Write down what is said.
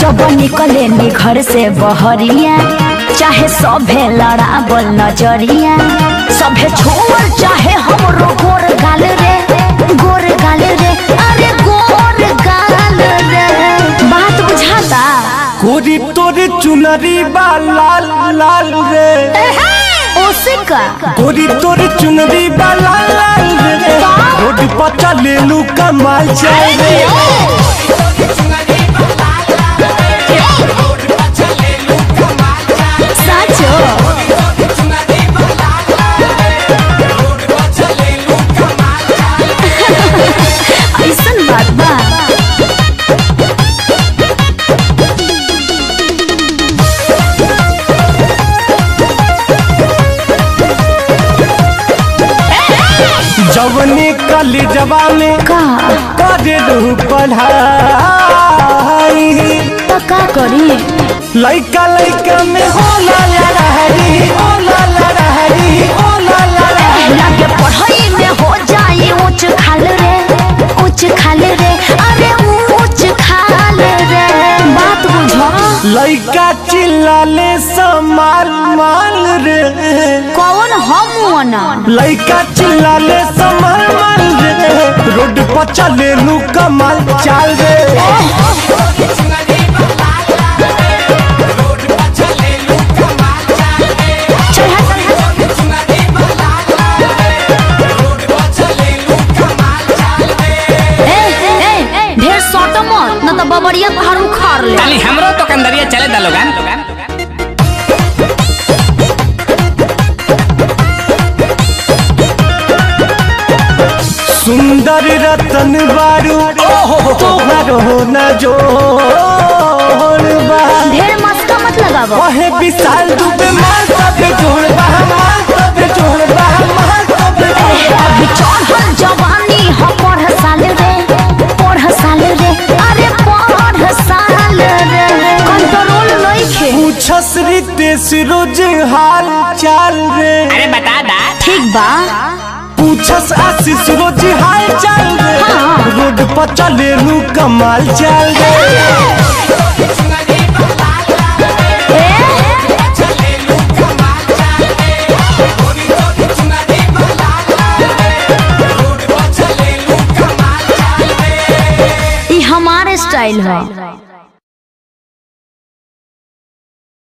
जब निकले नी घर से बहरिया चाहे सभे लड़ाबल नजरिया सभे छोड़ चाहे हमरो गोर गाल रे गोर गाल रे अरे गोर गाल रे बात बुझाता गोरी तोरे चुनरी बा लाल लाल रे ओसे का गोरी तोरे चुनरी बा लाल लाल रे रोड पर चले लू कमाल चल रे साचो ऐसन बात बा जवनी कली जवा में का करे लू पढ़ाई तो का करी लइका लइका में होला लड़ाई होला लड़ाई होला लड़ाई लागे पढ़ाई में हो जाई ऊंच खाल रे ऊंच खाल रे अरे ऊंच खाल रे बात बुझो लइका चिल्लाले समाल माल रे कौन हम ना लइका चिल्लाले समाल माल रे रोड पर चले लू कमाल चाल रे ए ए ढेर सट मत न तो बबड़िया पहाड़ उखाड़ ले ताली हमरो तो कंदरिया चले दा लोगन सुंदर रतन बारू तोहरो न जोड़ बा ढेर मस्का मत लगावो वहे विशाल दुबे मार तबे जोड़ बा मार तबे जोड़ बा मार तबे जोड़ बा अभी चढ़ल जवानी हो पढ़ साल रे पढ़ साल रे अरे पढ़ साल रे कंट्रोल नइखे पूछस रितेश रोज हाल चाल रे अरे बता दा ठीक बा पूछस आशीष रोज हाल चाल रे हाँ। रोड पर चले लू कमाल चाल रे ई हमारे स्टाइल है